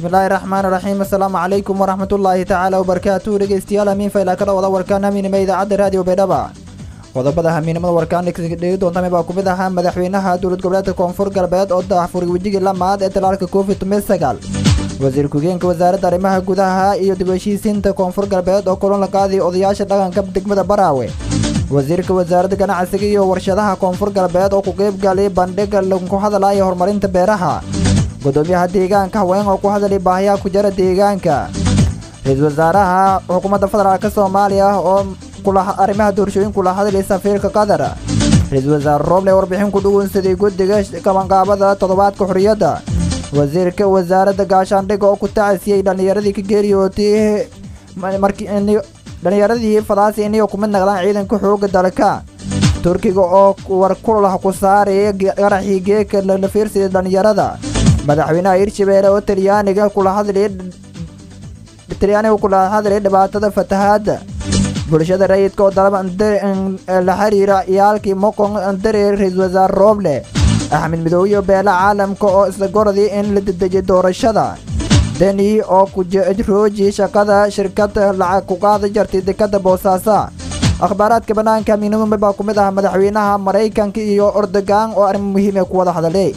bismillaahi raxmaani raxiim assalaamu calaykum waraxmatullaahi tacaala wabarakaatuhu dhegeystayaal hamiin faylaa ka dhawada warkaan hamiinima idaacadda raadiyo baydhaba qodobada hamiinimada warkaan dhegi doontame baa kumid ahaa madaxweynaha dowlad goboleedka koonfur galbeed oo daahfuray wejigii lamaad ee talaalka covid sagaal wasiir ku-geenka wasaaradda arrimaha gudaha iyo dib heshiisiinta koonfur galbeed oo kulan la qaaday odayaasha dhaqanka degmada baraawe wasiirka wasaaradda ganacsiga iyo warshadaha koonfur galbeed oo ku qeybgalay bandhiga lagu hadalaya horumarinta beeraha gudoomiyaha deegaanka haween oo ku hadalay baahiyaha ku jira deegaanka ra-iisul wasaaraha xukuumadda federaalk soomaaliya oo arrimaha doorashooyin kula hadlay safiirka qatar ra-iisul wasaare rooble warbixin ku dhugunsaday guddiga qabanqaabada toddobaadka xorriyadda wasiirka wasaaradda gaashaandhigga oo ku tacasiyey dhallinyaradii ka geeriyootay dhallinyaradii fadaasi inay kumid naqdaan ciidanka xoogga dalka turkiga oo war kulah ku saaraya qaraxii geeka la fiirsiday dhallinyarada madaxweynaha hirshabeelle oo talyaaniga kula hadlay talyaaniga kula hadlay dhibaatada fatahaadda bulshada rayidka oo dalaba la xiriira ciyaalkii mokon dareer ra-iisul wasaare rooble axmed midoobe beela caalamka oo isla goradii in la dedejiyay doorashada deni oo kurooji shaqada shirkada lacag ku qaada jartay dekada boosaaso akhbaaraadka bannaanka miinimumbe baa ku mid ah madaxweynaha maraykanka iyo ordogan oo arrimo muhiim ee ku wada hadalay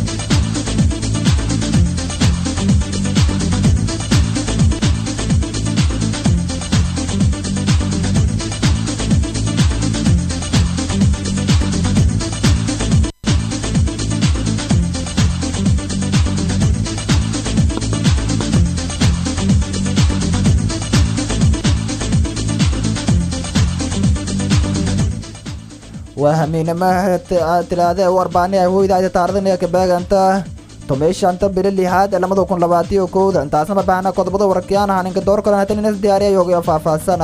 waa hamiinamaha tilaade warbaani ay hoydaayda taarikhdan ka beeganta tomeeshanta bili lixaad ee lamada kun labaatiyo kowda intaasna babaxna qodobada warkiyaanaha ninka door kalan hatan inas diyaariya yoogyo faahfaahsana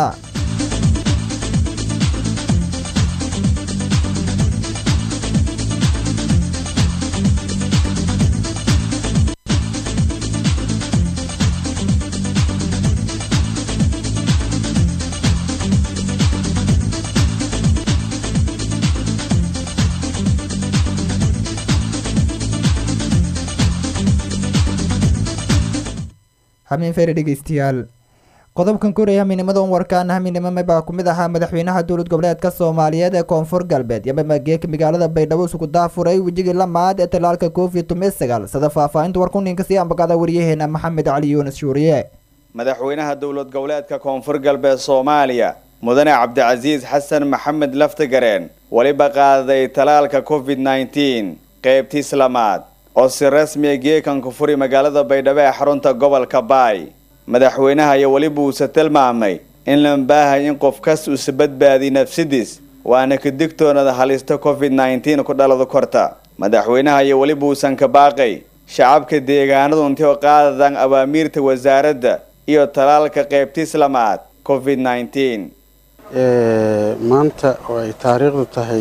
hamiin fere dhegeystayaal qodobkan koraya hamiinimadan warkaan hamiinimame baa ku mid ahaa madaxweynaha dowlad goboleedka soomaaliyeed ee koonfur galbeed yamamageeka magaalada baydhabo isugu daafuray wejigii lamaad ee talaalka covid sagaal sida faahfaahinta warkuninka sii ambaqada waryaheena maxamed cali yuunus shuuriye madaxweynaha dowlad goboleedka koonfur galbeed soomaaliya mudane cabdicasiis xasan maxamed laftagareen weliba qaaday talaalka covid nneteen qeybtiis lamaad oo si rasmiya geekanku furi magaalada baydhabo ee xarunta gobolka baay madaxweynaha iyo weliba uuse tilmaamay in la baahay in qof kas usa badbaadiy nafsidiis waana ka digtoonada halista covid nneteen ku dhaladu korta madaxweynaha iyo weliba uusan ka baaqay shacabka deegaanadu intii oo qaadadan awaamiirta wasaaradda iyo talaalka qeybtiis lamaad covid nneteen maanta oo ay taariikhdu tahay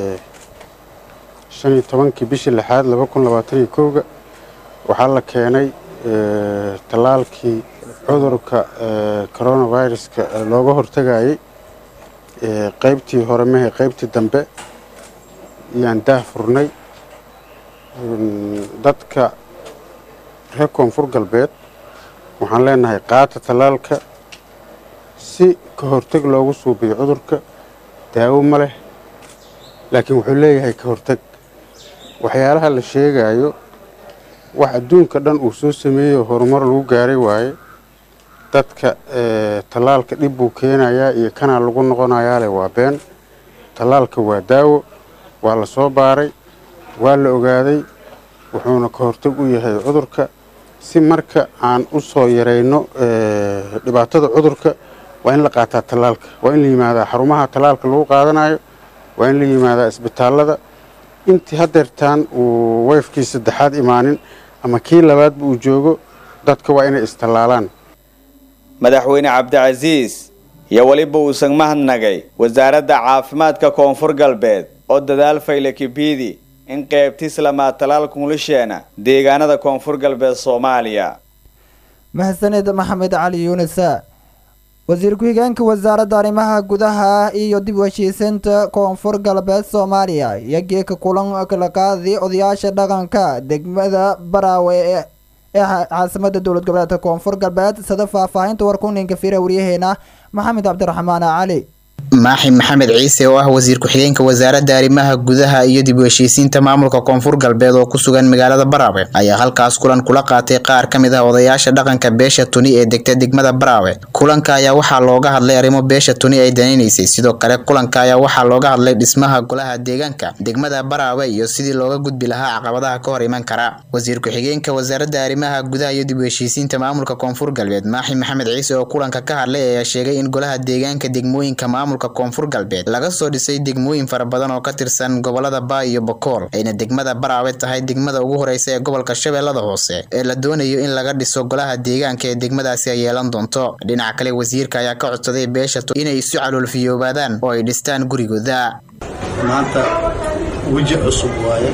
shan iyo tobankii bishii lixaad laba kun labaatan iyo kowga waxaa la keenay tallaalkii cudurka coronaviruska looga hortagayay qeybtii hore mehe qeybtii dambe ayaan daah furnay dadka reer koonfur galbeed waxaan leenahay qaata tallaalka si ka hortag loogu suubiyo cudurka daawo ma leh laakiin wuxuu leeyahay ka hortag waxyaalaha la sheegayo wax adduunka dhan uu soo sameeyo horumar lagu gaaray waaye dadka tallaalka dhib buu keenayaa iyo kanaa lagu noqonayaa leh waa been tallaalka waa daawo waa la soo baaray waa la ogaaday wuxuuna ka hortag u yahay cudurka si marka aan u soo yarayno dhibaatada cudurka waa in la qaataa tallaalka waa in la yimaadaa xarumaha tallaalka lagu qaadanayo waa in la yimaadaa isbitaallada intii hadeertaan uu weyfkii saddexaad imaanin ama kii labaadba uu joogo dadka waa inay istallaalaan madaxweyne cabdicasiis iyo weliba uusan mahadnagay wasaaradda caafimaadka koonfur galbeed oo dadaal fayle kibidi in qeybtiis lamaad talaalkunlisheena deegaanada koonfur galbeed soomaaliya mahadsaned maxamed cali yuunisa wasiir ku-xigeenka wasaaradda arrimaha gudaha iyo dib u heshiisiinta koonfur galbeed soomaaliya iyo geeka kulan kala qaaday odayaasha dhaqanka degmada baraawe ee caasimada dowlad goboleedka koonfur galbeed sida faahfaahinta warkuninka fira waryaheena maxamed cabdiraxmaan cali maaxi maxamed ciise oo ah wasiir ku-xigeenka wasaaradda arrimaha gudaha iyo dib u heshiisiinta maamulka koonfur galbeed oo ku sugan magaalada baraawe ayaa halkaas kulan kula qaatay qaar ka mid ah odayaasha dhaqanka beesha tuni ee degta degmada baraawe kulanka ayaa waxaa looga hadlay arrimo beesha tuni ay danaynaysay sidoo kale kulanka ayaa waxaa looga hadlay dhismaha golaha deegaanka degmada baraawe iyo sidii looga gudbi lahaa caqabadaha ka hor iman kara wasiir ku-xigeenka wasaaradda arrimaha gudaha iyo dib u heshiisiinta maamulka koonfur galbeed maaxi maxamed ciise oo kulanka ka hadlay ayaa sheegay in golaha deegaanka degmooyinka maamulka koonfur galbeed laga soo dhisay degmooyin fara badan oo ka tirsan gobolada baa iyo bokool ayna degmada baraawe tahay degmada ugu horeysa ee gobolka shabeellada hoose ee la doonayo in laga dhiso golaha deegaanka ee degmadaasi ay yeelan doonto dhinaca kale wasiirka ayaa ka codsaday beesha inay isu caloolfiyoobaadaan oo ay dhistaan gurigooda maanta weji cusub waaye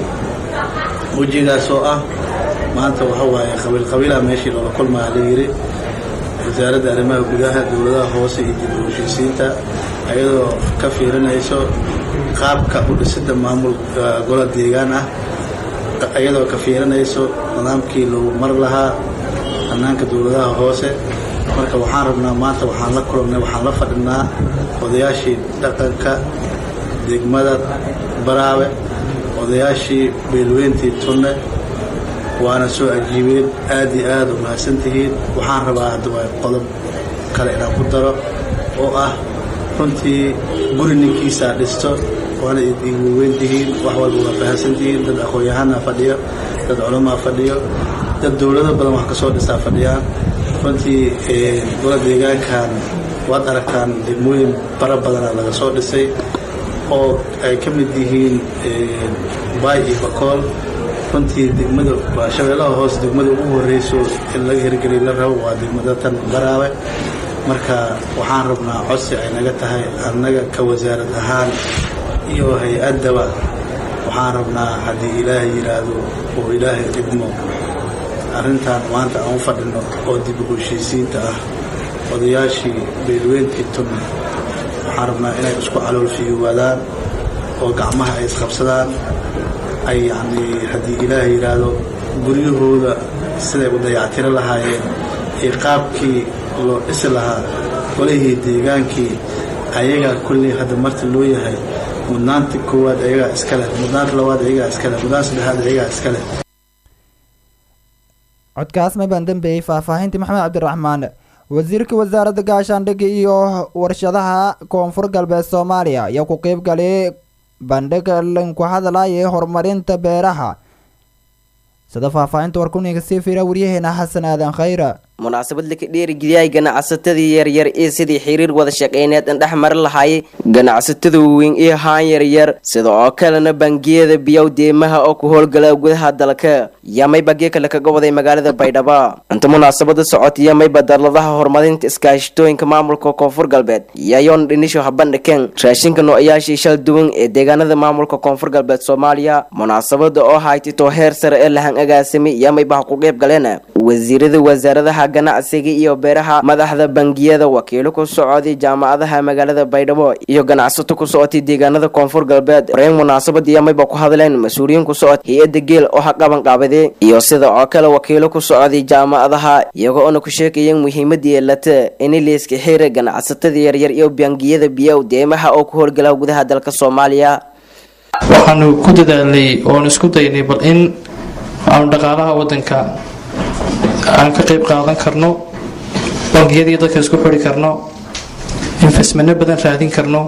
wejigaas oo ah maanta waxa waaye qabiilqabiilaha meeshii loola kulmaa la yiri wasaaradda arrimaha gudaha dowladaha hoose iyo dib u heshiisiinta ayadoo ka fiirinayso qaabka u dhisidda maamul gola deegaan ah ayadoo ka fiirinayso nidaamkii lagu mar lahaa hannaanka dowladaha hoose marka waxaan rabnaa maanta waxaan la kulannay waxaan la fadhinaa odayaashii dhaqanka degmada baraawe odayaashii beelweyntii tunne waana soo ajiibeen aad iyo aad u mahadsantihiin waxaan rabaa haddaba qodob kale inaan ku daro oo ah runtii guri ninkiisaa dhisto waana igu weyntihiin wax walba waa fahamsantihiin dad aqoon-yahanaa fadhiyo dad culamaa fadhiyo dad dowlado badan wax kasoo dhisaa fadhiyaan runtii gola deegaankan waad aragtaan degmooyin bara badana laga soo dhisay oo ay ka mid yihiin baay iyo bakool runtii degmada waa shabeellaha hoose degmada ugu horreyso in laga hirgeliy la rabo waa degmada tan baraawe marka waxaan rabnaa codsi ay naga tahay annaga ka wasaarad ahaan iyo hay-addaba waxaan rabnaa haddii ilaahay yidhaahdo oo ilaahay idmo arrintan maanta aan u fadhino oo dib u heshiisiinta ah odayaashii beelweyntii tun waxaan rabnaa inay isku caloolfiyuwaadaan oo gacmaha ay isqabsadaan ay yacnii haddii ilaahay yidhaahdo guryahooda siday u dayactiro lahaayeen iyo qaabkii loo dhisi lahaa golihii deegaankii ayagaa kulley hadda marti loo yahay mudnaanta koowaad ayagaa iska leh mudnaanta labaad ayagaa iska leh mudnaanta saddexaad ayagaa iska leh codkaas maybaan dambeeyey faahfaahintii maxamed cabdiraxmaan wasiirka wasaaradda gaashaandhigga iyo warshadaha koonfur galbeed soomaaliya ayaa ku qeyb galay bandhig linku hadlaya horumarinta beeraha sida faahfaahinta warkuniga sii fira waryaheena xasan aadan khayra munaasabad laka dheerigeliyay ganacsatadii yaryar iyo sidii xiriir wada shaqeyneed indhex mari lahaayay ganacsatada waaweyn iyo haan yaryar sida oo kalena bangiyada biyow deemaha oo ku howlgala gudaha dalka yamay bagiyo kale kaga waday magaalada baydhabo inta munaasabada socota yamayba darladaha horumarinta iskaashitooyinka maamulka koonfur galbeed yayoon dhinisho habandhiken raashinka noocayaashii shal duwan ee deegaanada maamulka koonfur galbeed soomaaliya munaasabada oo haytito heer sare ee lahan agaasimay yamayba ha ku qeyb galeen wasiirada wasaaradaha ganacsiga iyo beeraha madaxda bangiyada wakiilo ku socday jaamacadaha magaalada baydhabo iyo ganacsato ku socotay deegaanada koonfur galbeed horeyn munaasabad yamayba ku hadleen mas-uuliyiin ku socod hay-adda geel oo ha qaban qaabade iyo sida oo kale wakiilo ku socday jaamacadaha iyago oona ku sheegayeen muhiimada yeelata in liiska xira ganacsatada yaryar iyo bangiyada biyow deemaha oo ku howlgala gudaha dalka soomaaliya waxaanu ku dadaalnay oon isku daynay bal in aanu dhaqaalaha wadanka aan ka qayb qaadan karno bangiyadii dadka isku xuri karno infestmano badan raadin karno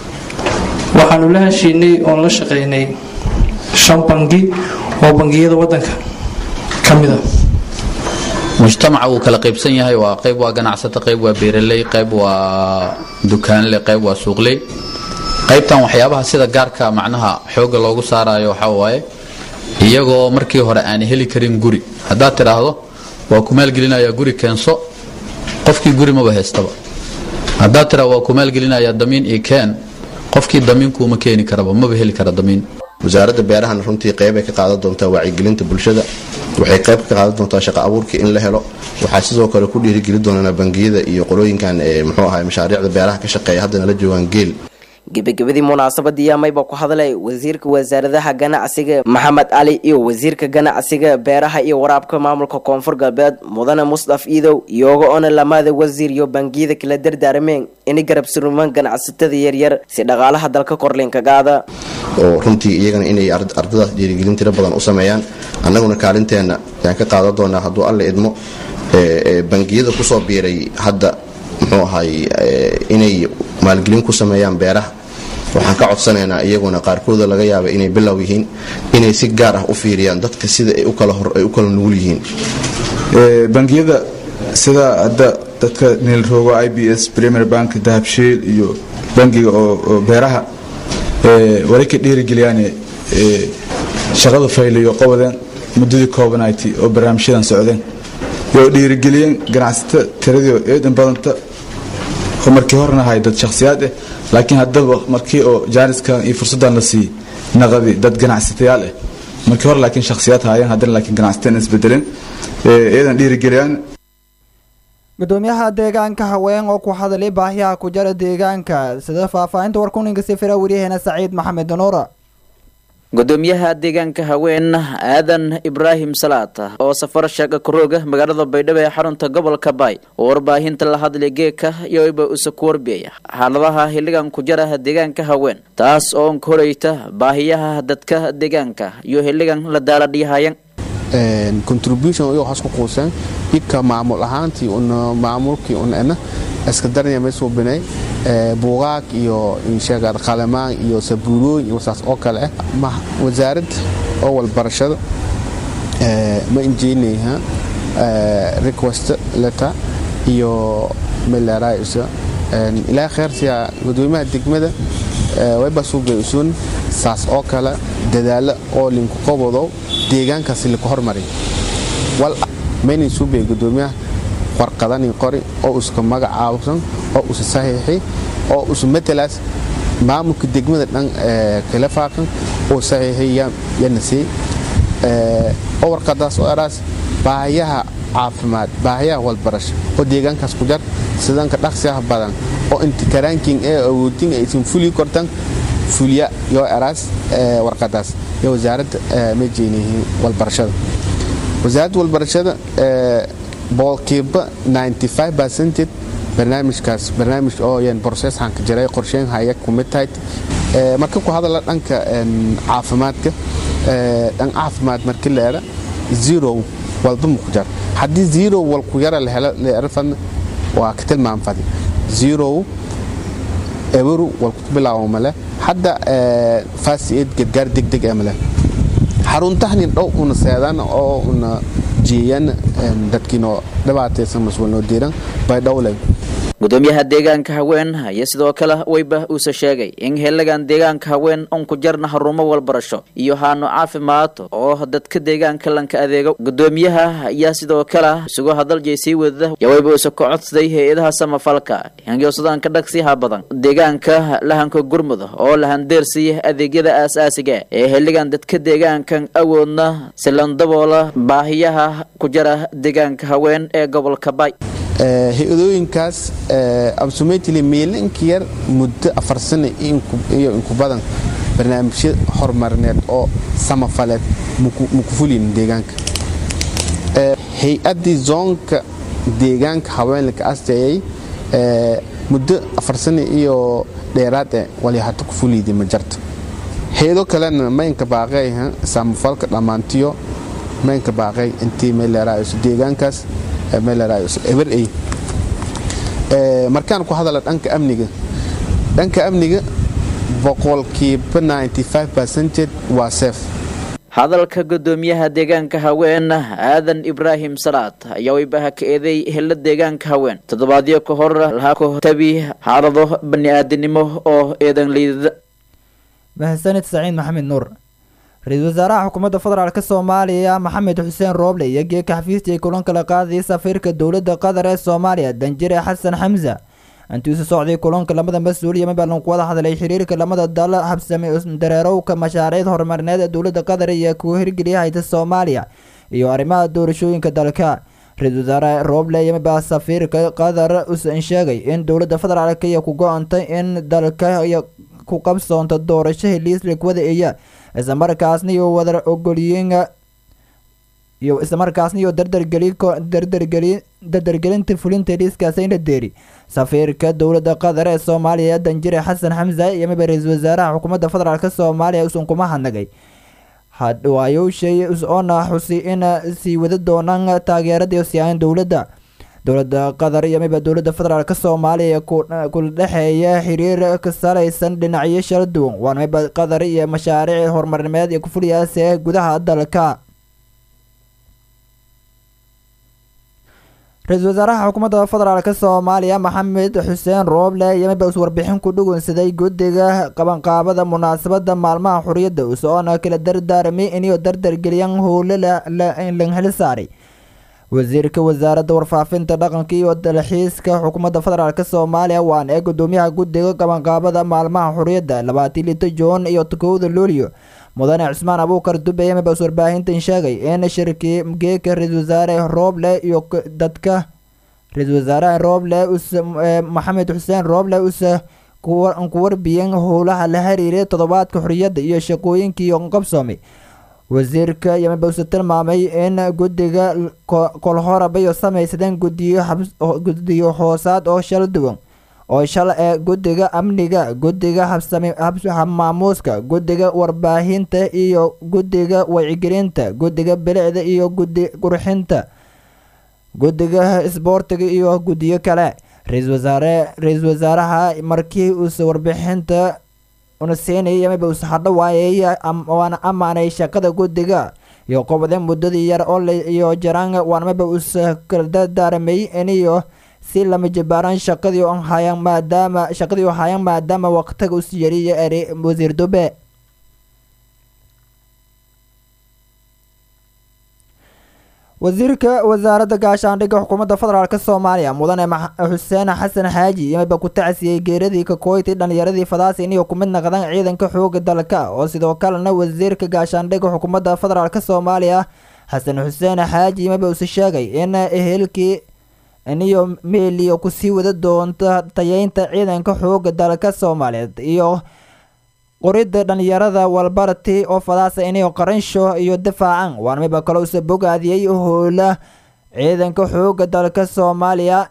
waxaanu la heshiinay oon la shaqeynay shan bangi oo bangiyada wadanka ka mid a mujtamaca wuu kala qaybsan yahay waa qayb waa ganacsato qayb waa beeraley qayb waa dukaanle qayb waa suuqley qaybtan waxyaabaha sida gaarka macnaha xooga loogu saarayo waxaa waaye iyagoo markii hore aan heli karin guri haddaad tidhaahdo waa ku maalgelinayaa guri keenso qofkii guri maba haystaba haddaad tidhahdo waa ku maalgelinayaa damiin iyo keen qofkii damiinkuuma keeni karaba maba heli kara damiin wasaaradda beerahana runtii qeybay ka qaadan doontaa wacyigelinta bulshada waxay qayb ka qaadan doontaa shaqo abuurkii in la helo waxaa sidoo kale ku dhiirigeli doonaa bangiyada iyo qolooyinkan muxuu ahay mashaariicda beeraha ka shaqeeya haddana la joogaan geel gebagabadii munaasabadii amayba ku hadlay wasiirka wasaaradaha ganacsiga maxamed cali iyo wasiirka ganacsiga beeraha iyo waraabka maamulka koonfur galbeed mudane musdaf iidow iyoga ona lamada wasiir iyo bangiyada kala dardaarameen inay garab surmaan ganacsatada yaryar si dhaqaalaha dalka korliinkagaada oo runtii iyagana inay ardadaas dhiirigelin tiro badan u sameeyaan annaguna kaalinteenna ayaan ka qaadan doonaa hadduu alle idmo bangiyada kusoo biiray hadda muxuu ahay inay maalgelin ku sameeyaan beeraha waxaan ka codsanaynaa iyaguna qaarkooda laga yaaba inay bilow yihiin inay si gaar ah u fiiriyaan dadka sida ay u kala nugul yihiin bangiyada sida hadda dadka niilroogo i b s premier bank dahabshiil iyo bangiga oo beeraha wali ka dhiirigeliyaan shaqada fayliyo qabadeen muddadii coobanayti oo barnaamijyadan socdeen yoo dhiirigeliyeen ganacsato tiradii eedan badanta oo markii horena ahay dad shakhsiyaad ah laakiin haddaba markii oo jaaniskan iyo fursaddan la siiyey naqadi dad ganacsatayaal ah markii hore laakiin shakhsiyaad haayeen haddana laakiin ganacsateen isbedeleen eedan dhiirigeliyaan gudoomiyaha deegaanka haween oo ku hadlay baahiyaha ku jara deegaanka sida faahfaahinta warkuninka sifira waryaheena saciid maxamed nuura gudoomiyaha deegaanka haween aadan ibraahim salaad oo safar shaaqa karooga magaalada baydhabo ee xarunta gobolka baay oo warbaahinta la hadlay geeka iyoiba usa ku warbiyaya xaaladaha xilligan ku jara deegaanka haween taas oo ka horeyta baahiyaha dadka deegaanka iyo xilligan la daaladhiyahayan contribution iyo waxaas ku quuseen idka maamul ahaantii una maamulkii una ena iska darnya may suubinay buugaag iyo insheegaad qalamaan iyo sabuurooyin iyo saas oo kale ah wasaarad oo walbarashada ma injeynayha request letter iyo meleraysa ilaa kheersiya gudoomiyaha degmada wayba suubay usun saas oo kale dadaalo oo linku qabodo deegaankaasi laku hormariy wal maynin suubay gudoomiyaha warqadani qori oo iska magacaabsan oo usa saxiixi oo usa matalaas maamulka degmada dhan kala faaqan oo saxiixi yana sii oo warqadaas oo eraas baahiyaha caafimaad baahiyaha walbarasho oo deegaankaas ku jar sidanka dhaqsiyaha badan oo intikaraankin ee awoodin aysan fuli kortan fuliya yoo eraas warqadaas iyo wasaaradda ma jeynihiin walbarashada wasaaradda walbarashada boqolkiiba 95 percented barnaamijkaas barnaamij oo yan processhanka jiray qorsheyn haya kumid tahay marka ku hadala dhanka caafimaadka dhan caafimaad marka leera zero walba mu ku jar haddii zero wal ku yara la helo leerafan waa ka tilmaam fadi zero eberu wal ku bilaabo male hadda fast aid gargaar degdeg ee male xaruntahanin dhow una seedan oo una jeeyan dadkiinoo dhibaataysan mas-uulnoo diiran bay dhowlay gudoomiyaha deegaanka haween ayaa sidoo kale weyba uuse sheegay in xiligan deegaanka haween un ku jarna harumo walbarasho iyo haano caafimaad oo dadka deegaanka lanka adeego gudoomiyaha ayaa sidoo kale isugu hadalje sii wadada yaweyba uuse ka codsaday hay-adaha samafalka hangiyoosadaan ka dhagsiha badan deegaanka lahanka gurmud oo lahandeersiya adeegyada aasaasiga ee xiligan dadka deegaankan awoodna silandaboola baahiyaha ku jara deegaanka haween ee gobolka bay hay-adooyinkaas absumetili meelinka yar muddo afar sano iyo inku badan barnaamijyo horumarineed oo samafaleed muku fulin deegaanka hay-addii zoonka deegaanka haweenlaka asteeyay muddo afar sano iyo dheeraad e walyahata ku fuliidi ma jarta hay-ado kalena maynka baaqey samafalka dhammaantiyo maynka baaqey intii meeleeraayso deegaankaas eberey markaan ku hadala dhanka amniga dhanka amniga boqolkiiba 95 percented waa seef hadalka gudoomiyaha deegaanka haween aadan ibraahim salaad ayaa weybaha ka eeday helo deegaanka haween toddobaadyo ka hor lahaa ku tabi xaalado bani-aadanimo oo eedan liidada mahadsanid saciid maxamed nuur ra-iisul wasaaraha xukuumadda federaalk soomaaliya maxamed xuseen rooble iyo geeka xafiistii kulan kala qaadayay safiirka dowladda qatar ee soomaaliya danjire xasan xamsa intii isu socday kulanka lamada mas-uul iyo mabalan ku wada hadlay xiriirka lamada dal habsamay dareerowka mashaariicda horumarineed ee dowladda qatar iyo kuwa hirgeliya hayta soomaaliya iyo arrimaha doorashooyinka dalka ra-iisul wasaare rooble iyo mabaa safiirka qatar usan sheegay in dowladda federaalk iyo ku go-antay in dalka iyo ku qabsoonta doorasho heliislik wada eeya islamarkaasna iyo wada ogolyiin iyo islamarkaasna iyo dardargeli dardargeli dardargelinta fulinta heliiskaasi in la deeri safiirka dowladda qatar ee soomaaliya danjire xasan xamse iyo miba ra-iisul wasaaraha xukuumadda federaalk soomaaliya usan kuma hadnagay hadwaayowshay oona xusi in sii wada doonaan taageerada siyaahan dowladda dowladda qatar iyo miba dowladda federaalk soomaaliya kula dhexeeya xiriir ka salaysan dhinacyo shala duwan waana miba qatar iyo mashaariic horumarineed iyo kufuliyaas ee gudaha dalka ra-iisul wasaaraha xukuumadda federaalk soomaaliya maxamed xuseen rooble iyo miba us warbixin ku dhugunsaday guddiga qabanqaabada munaasabada maalmaha xuriyadda usoona kala dardaarmay inuu dardargeliyaan howlo lanheli saaray wasiirka wasaaradda warfaafinta dhaqanka iyo dalxiiska xukuumadda federaalk soomaaliya waana ee gudoomiyaha guddiga qabanqaabada maalmaha xuriyadda labaatan lito juun iyo kowda luulyo mudane cusmaan abuukar dube iyo mibas warbaahintan sheegay in shirkii geeka ra-iisul wasaare rooble iyo dadka ra-iisul wasaaraha rooble maxamed xuseen rooble usa ku warbiyen howlaha la xiriiray toddobaadka xoriyadda iyo shaqooyinkii qabsoomay wasiirka iyo miba use tilmaamay in guddiga kolhorabayo samaysadeen gudiyo hoosaad oo shala duwan oo shala ee guddiga amniga guddiga habmaamuuska guddiga warbaahinta iyo guddiga wacyigelinta guddiga bilicda iyo guddi qurxinta guddiga isboortiga iyo guddiyo kale ra-iisul wasaare ra-iisul wasaaraha markii uuse warbixinta una siinayay miba use hadho waayay waana amaanay shaqada guddiga iyo qobode muddadii yar oo iyo jaraan waana miba use kala dardaarmay iniyo si lama jabaaran shaqadii hayaan maadaama shaqadii hayaan maadaama waqtiga us yariyo eri wasiir dube wasiirka wasaaradda gaashaandhigga xukuumadda federaalk soomaaliya mudane xuseen xasan xaaji imiba ku tacsiyey geeradii kakoyti dhalinyaradii fadaasin iyo kumid naqdan ciidanka xooga dalka oo sidoo kalena wasiirka gaashaandhigga xukuumadda federaalk soomaaliya xasan xuseen xaaji imiba use sheegay in ehelkii iniyo meeliyo kusii wada doonta tayeynta ciidanka xooga dalka soomaaliyeed iyo qoridda dhalinyarada walbarti oo fadaasa iniyo qaransho iyo difaacan waana miba kale use bogaadiyey howla ciidanka xooga dalka soomaaliya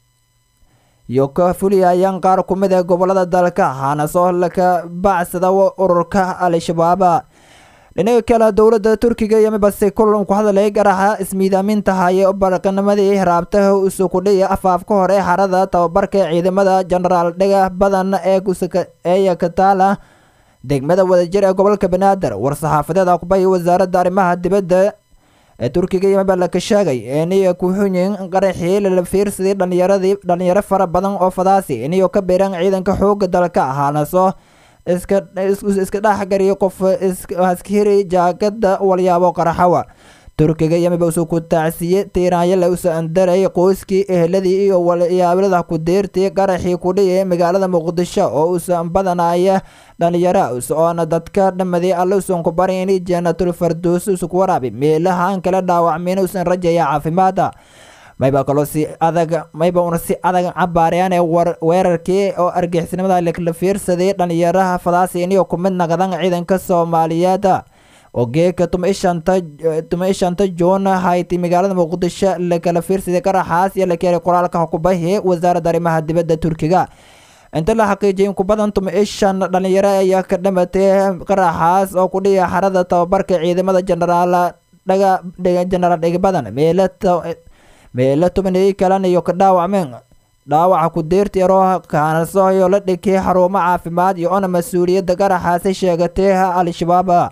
iyo ka fuliyayaan qaar ku mid ee gobolada dalka hana soo laka bacsada ururka al-shabaaba dhinaga kale dowladda turkiga iyo mibase kulan ku hadalay garaxa ismiidaaminta haye baraqanimadii raabtaha usu kudhiya afaafka hore xarada tababarka ciidamada jenaraal dhega badan ee eeya kataala degmada wadajir ee gobolka banaadir war-saxaafadeed aqbay wasaaradda arrimaha dibadda ee turkiga iyo miba laka sheegay iniyo kuxunyin qaraxii lala fiirsaday dhalinyaradii dhalinyaro fara badan oo fadaasi iniyo ka biran ciidanka xooga dalka ahaana soo iska iska dhexgariyo qof askari jaakada walyaabo qaraxawa turkiga iyo miba usu ku tacsiye tiiraanyale usa andaray qoyskii eheladii iyo walyaablada ku deertay qaraxii kudhiya magaalada muqdisho oo usan badanaya dhalinyara oona dadka dhamaday alle usan ku barin in jannatul fardoos usuku waraabi meelahaan kala dhaawacmin usan rajaya caafimaada mayba kaloo si adag mayba una si adag cabaarayaan ee weerarkii oo argixisnimada la fiirsaday dhalinyaraha fadaasi iniyo ku mid naqdan ciidanka soomaaliyeed oo geeka tuma ishanta tuma ishanta juun hayti magaalada muqdisho lakala fiirsaday qaraxaas iyo la keenay qoraalka xukubahi wasaaradda arrimaha dibadda turkiga inta la xaqiijiyay in ku badan tuma ishan dhalinyaro ayaa ka dhamatay qaraxaas oo ku dhiya xarada tababarka ciidamada jenaraal dhaga jenaraal dhegbadan meela meelo tobaniyo kalena iyo ka dhaawacmeen dhaawaca ku deerti yaroo kaanasoyo la dhikay xarumo caafimaad iyo ona mas-uuliyadda qaraxaasi sheegatay al-shabaab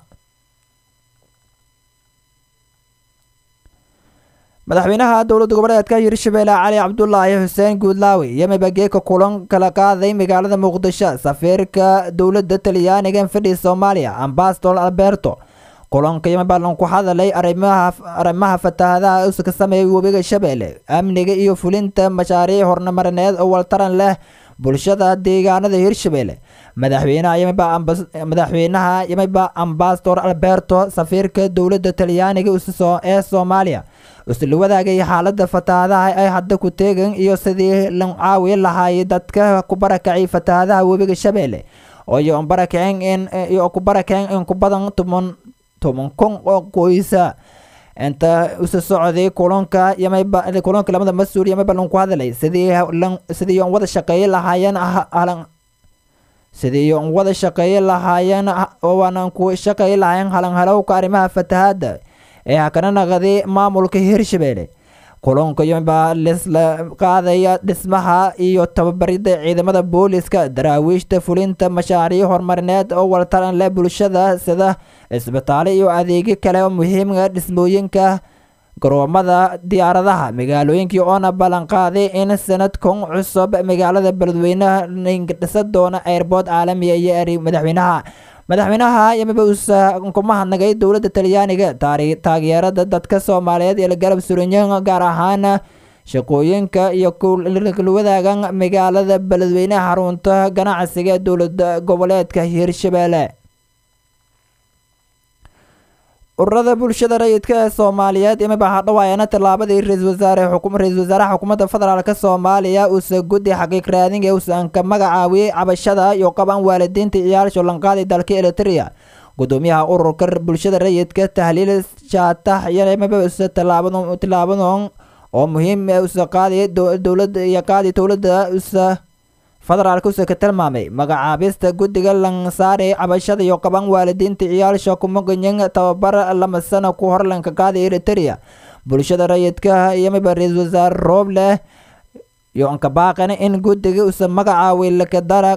madaxweynaha dowladda goboleedka hirshabeelle cali cabdulaahi xuseen guudlaawi iyo mibageeka kulan kala qaaday magaalada muqdisho safiirka dowladda talyaaniga fadhi soomaaliya ambasador alberto kulanka yamabalan ku hadalay arrimaha fatahaadaha uska sameeyay webiga shabeelle amniga iyo fulinta mashaariic horumarineed oo waltaran leh bulshada deegaanada hirshabeelle madaxweynaha yamiba ambasador alberto safiirka dowladda talyaaniga ee soomaaliya usla wadaagay xaalada fatahaadaha ay hadda ku teegan iyo sidii la caawi lahaay dadka ku barakacay fatahaadaha webiga shabeelle oo iyo barakeen in iyo ku barakeen in ku badan toban toban kun oo qoysa inta usa socday kulanka yamayba kulanka lamada mas-uul yamayba lan ku hadlay sidii lan sidii on wada shaqeeye lahaayeen halan sidii on wada shaqeeye lahaayeen oo waanan ku shaqeeye lahaayeen halan halowka arrimaha fatahaada ee hakana naqday maamulka hirshabelle kulanka yamba lisla qaadaya dhismaha iyo tababarida ciidamada booliska daraawiishta fulinta mashaariic horumarineed oo waltaran leh bulshada sida isbitaalo iyo adeegyo kale oo muhiimka dhismooyinka garoomada diyaaradaha magaalooyinkii oona ballanqaaday in sanadkan cusub magaalada beledweynaha dhisa doona airboort caalamiga iyo eri madaxweynaha madaxweynaha yamiba uusa kuma hadnagay dowladda talyaaniga taageerada dadka soomaaliyeed ee la garab suranyan gaar ahaan shaqooyinka iyo kulwadaagan magaalada beledweynaha xarunta ganacsiga ee dowlada goboleedka hirshabelle ururada bulshada rayidka ee soomaaliyeed imiba hadhawaayana tallaabadii ra-isul wasaare ra-isul wasaaraha xukuumadda federaalk soomaaliya uusa guddi xaqiiq raadin ee uusan ka magacaawiyey cabashada iyo qaban waalidiinta ciyaal shollanqaadi dalka eritrea gudoomiyaha ururka bulshada rayidka tahliil shaatax yimiba usa tallaabadan oo muhiim usa qaadi dowlada iyo qaadi dowladda usa federaalk usa ka tilmaamay magacaabista guddiga lansaare cabashada iyo qaban waalidiinta ciyaalsha kumaganyan tababar lama sano ku horlanka qaada eritrea bulshada rayidka yamiba ra-isul wasaare roobleh iyo anka baaqan in guddiga usa magacaawi lakadara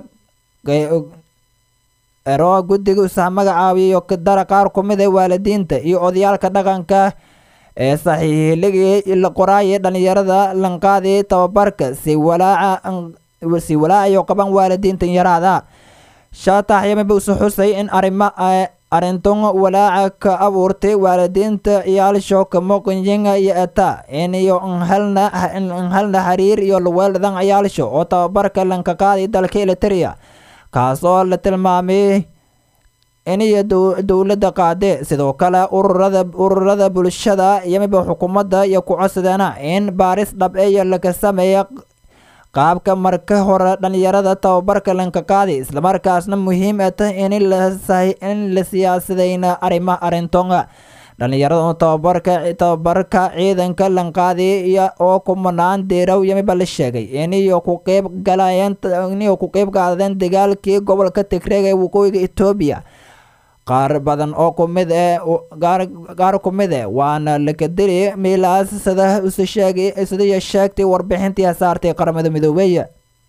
ero guddiga usa magacaawiyo kadara qaar kumid a waalidiinta iyo odayaalka dhaqanka ee saxiixligii la qoraayay dhalinyarada lanqaadi tababarka si walaaca si walaacayo qaban waalidiintan yaraada shaatax yamiba usa xusay in arrima arrintan walaaca ka abuurtay waalidiinta ciyaalsho kamoqonyinga iyo eta in iyo nhalna nhalna xiriir iyo luweeldan ciyaalsho oo tababarka lanka qaaday dalka eritrea kaasoo la tilmaamay in iyo dowladda qaade sidoo kale ururada ururada bulshada yamiba xukuumadda iyo ku codsadeena in baaris dhab iyo laga sameeya qaabka marka hore dhalinyarada tababarka lanka qaadi islamarkaasna muhiim a tahay in la siyaasadayna arrima arrintonga dhalinyarada tababarka tababarka ciidanka lanqaadi oo kumanaan deeraw yamiba la sheegay iniyo ku qeyb galayeen iniyo ku qeyb qaadeen dagaalkii gobolka tigreeg ee waqooyiga etoobiya qaar badan oo kumid ee qaar kumid e waana lakadili miilaas sida usa sheegay sidaiyo sheegtay warbixintii saartay qaramada midoobeeya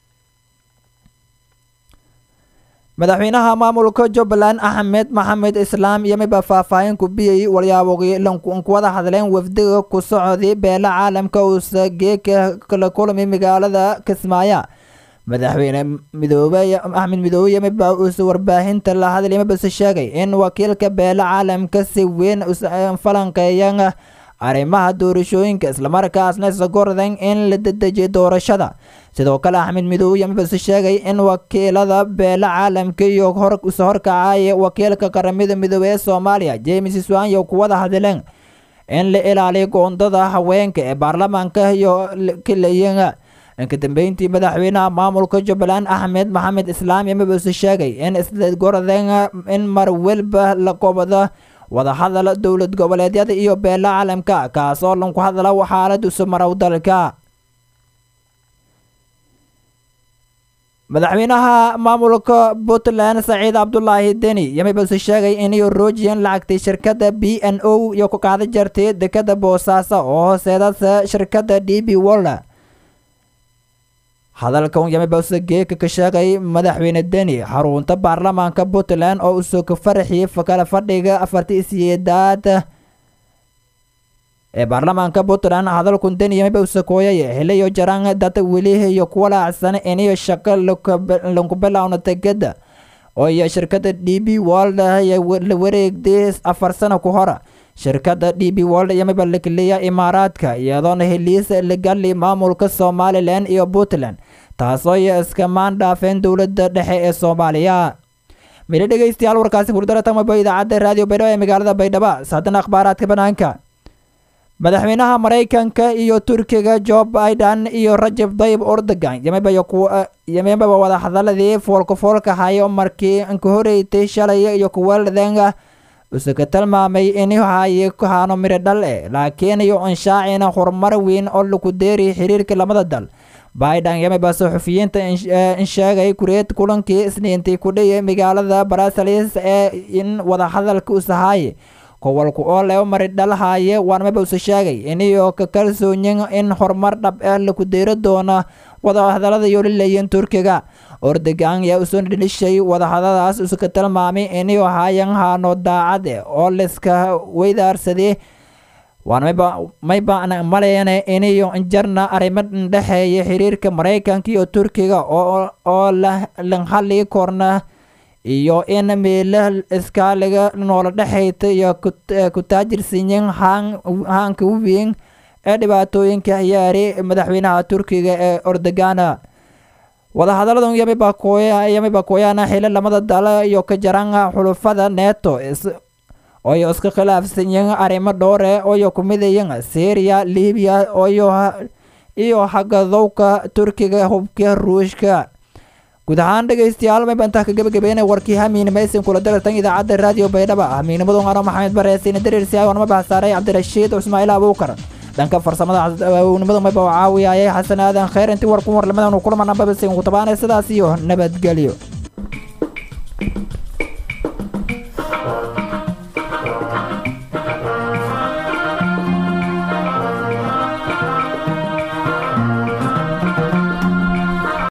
madaxweynaha maamulka jubbaland axmed maxamed islaam yamiba faahfaahin ku biyay walyaaboogii lankuwada hadleen wafdiga ku socday beela caalamka uusa geeka kala kulmay magaalada kismaayo madaxweyne midoobe axmed midoobe yamiba uusa warbaahinta la hadlay yamibase sheegay in wakiilka beela caalamka si weyn falanqeeyan arrimaha doorashooyinka islamarkaasna isagordan in la dedejiyo doorashada sidoo kale axmed midoobe yamibase sheegay in wakiilada beela caalamka iyo isa horkacaya wakiilka qaramada midoobe ee soomaaliya james swanyo kuwada hadleen in la ilaaliyo goondada haweenka ee baarlamaanka iyo kilayenga inka dambeyntii madaxweynaha maamulka jubbaland axmed maxamed islaam yamibase sheegay in isgorden in mar welba la qobado wadahadal dowlad goboleedyada iyo beela caalamka kaasoo lanku hadla xaaladiisu marow dalka madaxweynaha maamulka puntland saciid cabdulaahi deni yamibase sheegay inay roojiyeen lacagtay shirkadda b n o iyo ku qaada jartay dekada boosaaso oo hooseedasa shirkadda d b wolla hadalkan yamibase geeka ka sheegay madaxweyne deni xarunta baarlamaanka puntland oo usoo ka faraxiyey kala fadhiga afartii siyeedaad ee baarlamaanka puntland hadalkun deni yamiba usakooyay xiliyo jaraan dad weli iyo kuwa laacsan iniyo shaqo lanku bilowna tegada oo iyo shirkadda d b world la wareegday afar sano ku hora shirkadda d b world yamiba lakeliya imaaraadka iyadoona heliis lagali maamulka somalilan iyo puntland taasoo iyo iskamaan dhaafeen dowladda dhexe ee soomaaliya mili dhegeystayaal warkaasi hurdara tamaba idaacadda raadiyo baydhabo ee magaalada baydhabo saadana akhbaaraadka banaanka madaxweynaha maraykanka iyo turkiga jo biden iyo rajab dayib ordogan yamebaba wada hadaladii foolkafoolka hayo markii ka horeytay shalay iyo kuwaladenga usaka tilmaamay inuu haye haano miro dhal eh laakiin iyo anshaacina horumar weyn oo lagu deeriy xiriirka lamada dal biden yameba saxufiyiinta insheegay kureed kulankii isniintii kudhiyay magaalada brussels ee in wadahadalka usahaaye kowalku oo leo mari dhalhaye waanmaba usa sheegay iniyo ka kalsoonyin in horumar dhab ah laku deyro doona wadahadalada iyo lilayin turkiga ordogan yaa usoo dhilishay wadahadadaas uska tilmaamay iniyo hayan haano daacade oo liska weydaarsadee waana mayba maleene iniyo jarna arrimo dhexeeya xiriirka maraykanka iyo turkiga oo lanhali korna iyo in meela iskaaliga noola dhexayta iyo kutaajirsiyin haanka weyn ee dhibaatooyinka yaari madaxweynaha turkiga ee ordogana wadahadaladan yamiba kooyaana xili lamada dal iyo ka jaran xulufada neto oyo iska khilaafsanyin arrimo dhowre oyo kumidayin syria libiya iyo hagadowka turkiga hubka ruushka guud ahaan dhegaystayaal mayba intaa ka gabagabeynay warkii hamiinimaysin kula darartan idaacadda raadiyo baydhaba hamiinimadun ano maxamed bareesiina dariirsiyaay wanama baxsaaray cabdirashiid ismaaciil abuukar dhanka farsamada awownimadu mayba oo caawiyayay xasan aadan khayr intii warku warlimadan kulmana babasin ku tabaanay sidaas iyo nabadgelyo